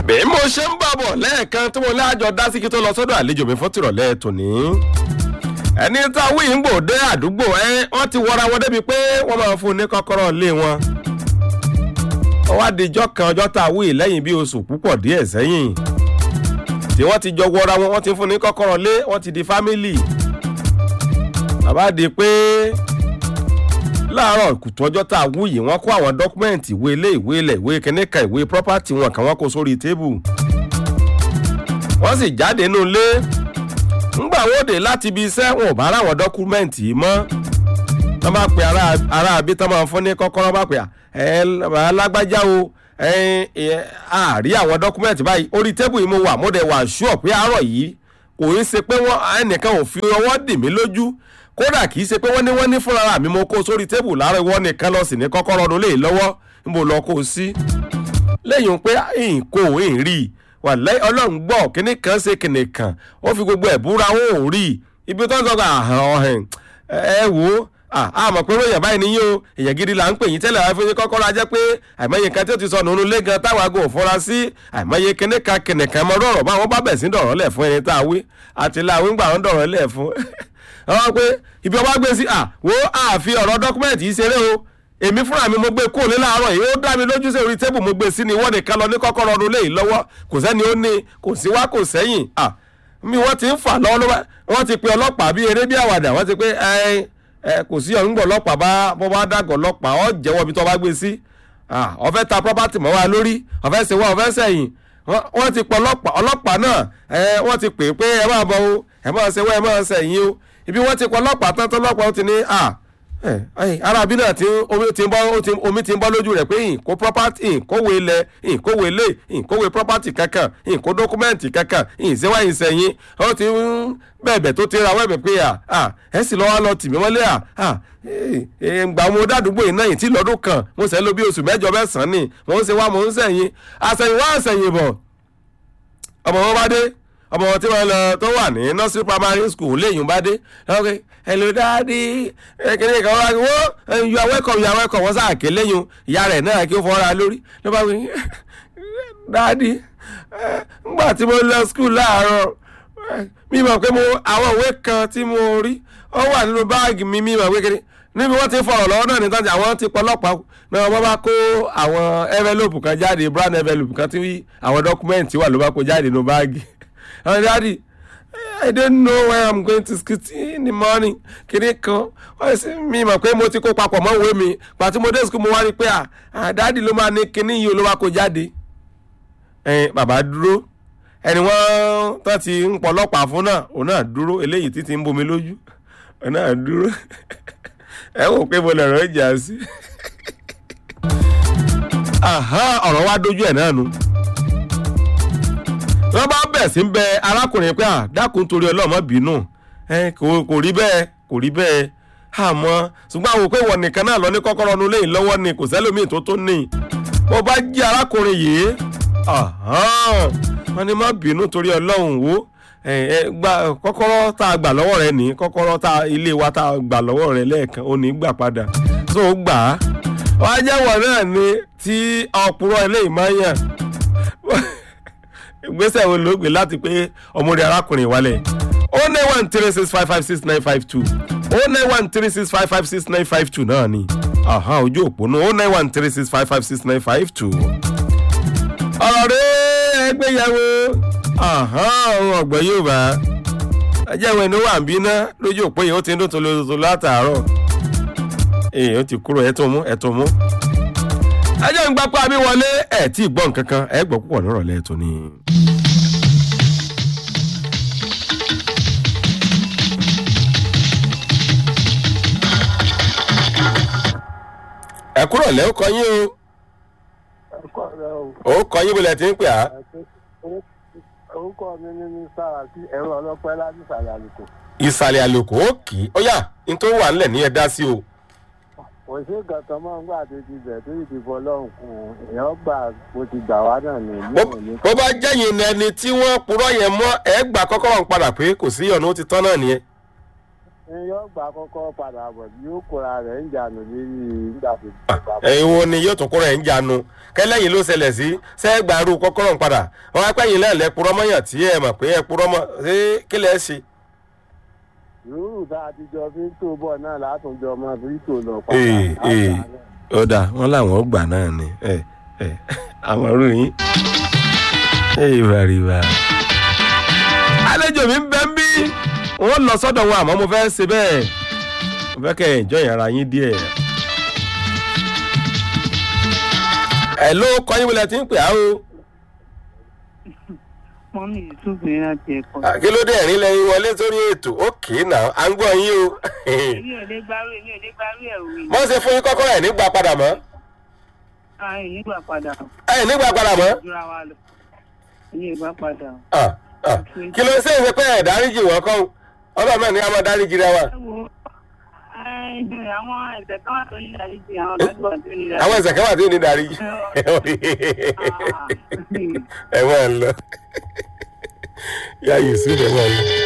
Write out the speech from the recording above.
bí mo ṣe ń bọ̀ bọ̀ lẹ́ẹ̀kan tí mo láàjọ dá sí kí tó lọ sọ́dọ̀ àlejò mi fún tìrọ̀lẹ́ tòní. ẹni tá a wí ń gbò dé àdúgbò ẹ wọ́n ti wọra wọn débi pé wọ́n máa fún un ní kọ́kọ́rọ́ ilé wọn. ọwọ́ àdìjọ́ kan ọjọ́ tá a wí lẹ́yìn bí oṣù púpọ̀ díẹ̀ sẹ́yìn. tí wọ́n ti jọ wọra wọn wọ́n ti fún un ní kọ́kọ́rọ́ ilé wọ́n ti di fámìlì. bàbá di pé láàárọ̀ kùtù ọjọ́ tá a wú yìí wọ́n kó àwọn dọ́kúmẹ́ǹtì ìwé ilé ìwé ilẹ̀ ìwé kẹ́nẹ́kà ìwé pírọ́pátì wọn kàn wọ́n kó sórí tébù wọ́n sì jáde nínú ilé ńgbà wọ́de láti ibi iṣẹ́ wọn ò bá ráwọn dọ́kúmẹ́ǹtì yìí mọ́ wọ́n bá pe ará abí tán máa fún ní kọ́kọ́rọ́ bá pe ẹ lágbájá o àárí àwọn dọ́kúmẹ́ǹtì báyìí orí tébù yìí mo wà mo dẹ̀ wà ṣúọ̀ pé àárọ̀ yìí kò í ṣe pé ẹnìkan ò fi ọwọ́ dì mí lójú kódà kì í ṣe pé wọ́n ní wọ́n ní fúnra mi mo kó sórí tébù láàárọ̀ ìwọ nìkan lọ sí ní kọ́kọ́rọ́ ọdún lè lọ́wọ́ níbo lọ kó o sí. lẹ́yìn pé nǹkó ń rí i wà lẹ́yìn ọlọ́run gbọ́ kíní kan ṣe kíní kan ó fi gbogbo ẹ̀ búra wọn ò rí i ibi tó ń sọ ọ̀hìn ẹ wò ó àmọ̀ pé ròyìn báyìí níyìn o èyàn gidi là ń pè yín tẹ́lẹ̀ wá fún yín kọ́kọ́rọ́ ajẹ́ pé àìmọye nǹkan tí ó ti sọ nínú ilé gan táwọn aago òfurá sí àìmọye kíní kan kíní kan mọ́ dọ̀rọ̀ bá wọn bá bẹ̀ sí dọ̀rọ̀ lẹ̀ fún ẹni tá a wí àti láwí ń gbà wọn dọ̀rọ̀ lẹ̀ fún àwọn pé ibi ọba gbé sí à wo àfi ọ̀rọ̀ dọ́kúmẹ̀ntì yìí ṣeré o èmi fúnra mi mo gbé kó ní láàárọ̀ yìí ó dá mi lójú sí orí tébù mo gbé sí ni wọ́n nìkan lọ ní kọ́kọ́rọ́ ọdún léyìí lọ́wọ́ kò sẹ́ni ó ní kò sí wá kò sẹ́yìn à mi wọ́n ti ń fà lọ́wọ́ lọ́wọ́ wọ́n ti pe ọlọ́pàá bí eré bí àwàdà wọ́n ti pé ẹ ẹ kò sí ọ̀nùgbọ̀ ọlọ́pàá bá bọ́ bá dàgọ̀ ọlọ́pàá ọ̀ jẹ́wọ́ ibi tó bá gbé sí ọ̀fẹ́ ta property mọ́ wa lórí ọ̀fẹ́ ṣe wá ọ̀fẹ́ sẹ́yìn wọ́n ti pe ọlọ́pàá ọlọ́pàá náà wọ́n ti pè é pé ẹ máa bọ̀ o ẹ máa ṣe wá ẹ máa sẹ́yìn o ibi wọ́n ti pọ̀ ọlọ́pàá tán tán ọlọ́pàá ó ti ní à arábí náà tí omi ti ń bọ́ omi ti ń bọ́ lójú rẹ̀ pé ìkó property ìkówé ilẹ̀ ìkówé ilé ìkówé property kankan ìkó dọ́kúmẹ́ǹtì kankan ìṣẹ́wá ìṣẹ̀yìn ó ti ń bẹ̀bẹ̀ tó ti ra wẹ́bẹ̀ pé à ẹ sì lọ́wọ́ lọ tì mí wọ́n lé à gbà mo dádúgbò yìí náà yìí tí lọ́dún kan mo sẹ́ ló bí oṣù mẹ́jọ mẹ́sàn-án ni mo ń ṣe wá mo ń sẹ̀yìn àṣẹ̀yìn wá àṣẹ̀yìn bọ̀ ọmọ wọn bá dé ọmọ wọn tí wọn lọ tó wà ní nursery primary school léyìn bá dé ok hello daddy kékeré kan wá wó you are welcome you are welcome wọn sáà ké léyìn ìyá rẹ náà kí ó fọwọ́ra lórí ló bá wí daddy ngbà tí mo lọ school láàárọ̀ mi mọ̀ pé mo àwọn ìwé kan tí mo rí ó wà nínú báàgì mi mi mọ̀ pé kékeré níbi wọ́n ti fọ̀rọ̀ lọ́wọ́ náà nítorí àwọn ti pọlọ́pàá náà wọ́n bá kó àwọn envelope kan jáde brown envelope kan tí àwọn dọ́kúmẹ́ǹtì wà ló bá kó jáde nínú báàgì and daddy i don't know where i'm going to school in the morning kìnìún kan wọ́n sì mi mọ̀ pé mo ti kó papọ̀ mọ́ ìwé mi pàtó mo dé school mo wá rí i pé à daddy ló máa ní kìnìún yìí ló wá kó jáde ẹ̀yin bàbá dúró ẹni wọ́n tó ti ń pọ̀ ọlọ́pàá fún náà òun náà dúró eléyìí títí ń bomi lójú òun náà dúró ẹ wò pé mo lè rọ ìjà sí ọ̀rọ̀ wa dójú ẹ̀ náà nu wọ́n bá bẹ̀ sí bẹ arákùnrin pé àdákùn torí ọlọ́mọ bínú kò rí bẹ́ẹ̀ kò rí bẹ́ẹ̀ àmọ́ ṣùgbọ́n àwọn òpè wọ̀n nìkan náà lọ ní kọ́kọ́rọ́ ọdún lẹ́yìn lọ́wọ́ ni kò sẹ́lómi tó tó ní bó bá jí arákùnrin yìí wọ́n ní má bínú torí ọlọ́run wo gba kọ́kọ́rọ́ tá a gbà lọ́wọ́ rẹ ní kọ́kọ́rọ́ tá ilé wa tá a gbà lọ́wọ́ rẹ lẹ́ẹ̀kan ó ní gbà padà tó gbà á wọ́n á jẹ́wọ̀ náà ni tí ọ̀pùrọ̀ eléyìí máa ń yàn ìgbésẹ̀ wo ló gbé láti pé ọmọdé arákùnrin wálẹ̀ o nine one three six five five six nine five two o nine one three six five five six nine five two náà ni ojú òpó náà o nine one three six five five six nine five two. ọ̀rọ̀ rẹ̀ ẹgbẹ́yàwó ohun ọ̀gbọ́n yóò bá ẹjẹ́ ìwé inú wà ń bínú lójú òpó yìí ó ti ń dún tolótoló látàárọ̀ èyí ó ti kúrò ẹ̀ tó mú ẹ̀ tó mú ẹjẹ́ ń gbapá mi wọlé ẹ̀ tí ì gbọ́ nǹkan kan ẹ̀ gbọ́ púpọ̀ nírọ̀lẹ́ tó ní. ẹ kúrò lẹ́ ó kọ yín o ó kọ yín bó lẹ ti ń pè á. orúkọ mi ní ní sára sí ẹ̀rọ ọlọ́pẹ́ láti ìsàlẹ̀ àlùkò. ìsàlẹ̀ àlùkò ó kì í ó yà ní tó wà nílẹ̀ ní ẹ dá sí o kò sí nǹkan kan máa ń gbà tó ti bẹ̀ tó ìdìbò ọlọ́run kù èèyàn gbà bó ti gbà wá náà ní ìlú òní. bó bá jẹ́yìn ẹni tí wọ́n purọ́ yẹn mọ́ ẹ gbà kọ́kọ́rọ́ ń padà pé kò sí ọ̀nà ó ti tán náà nìyẹn. yóò gbà kọ́kọ́ padà bọ̀ yóò kóra rẹ̀ ń jànú lérí nígbà tó ti gbà bọ̀. ẹ̀yin wo ni yóò tún kúrò ẹ̀ ń janu kẹlẹ́yìn ló ṣẹlẹ̀ sí sẹ́gbàárù kọ́kọ́rọ́ ń padà wọn á pẹ́yìn náà lẹ́pùrọ́ mọ́yàn tí ẹ mọ̀ pé ẹ purọ́ mọ́ ṣé kí lẹ́ ṣe. yòówù tá a ti jọ fi ń tó bọ̀ náà látúnjọ mọ́ fi ń tò lọ Ee, ee. padà. ó dáa wọn làwọn gbà náà ni ẹ ẹ àwọn ọrú yín. ìbà rìbà. àlejò mi ń bẹ́ ń bí wọ́n lọ sọ́dọ̀ wọn àmọ́ mo fẹ́ ṣe bẹ́ẹ̀ mo fẹ́ kẹ́ ẹ̀ jọ ìyàrá yín díẹ̀. ẹ ló kọ́ yín wọlé tí ń pè á o. mọ́mí yusuf ní láti ẹ̀kọ́. Ah, kí ló dé ẹ̀rín lẹ́yìn wọlé sórí ètò ókè náà à ń gbọ́ yín o. èmi ò lè gbárù èmi ò lè gbárù ẹ̀ òwe. mọ́ ṣe fún yín kọ́kọ́rọ́ ẹ̀ nígbà padà mọ́. ààyè nígbà padà ẹ̀ nígbà padà mọ́. jura wa lọ. èmi ò gbà padà. Ah, ah. kí ló ṣe é ṣe pé ẹ̀ dáríjì wọ́n kọ́ ọlọ́run náà ni a máa dáríjì rẹ wa. ẹ wo ẹ, àwọn ẹ̀sẹ̀ kan wà tó ní ìdáríjì àwọn ọ̀dájú wà tó ní ìdáríjì. àwọn ẹsẹ̀ kẹwàá tí ò ní dáríjì. ẹ máa ń lọ. yá yusuf ẹ máa ń lọ.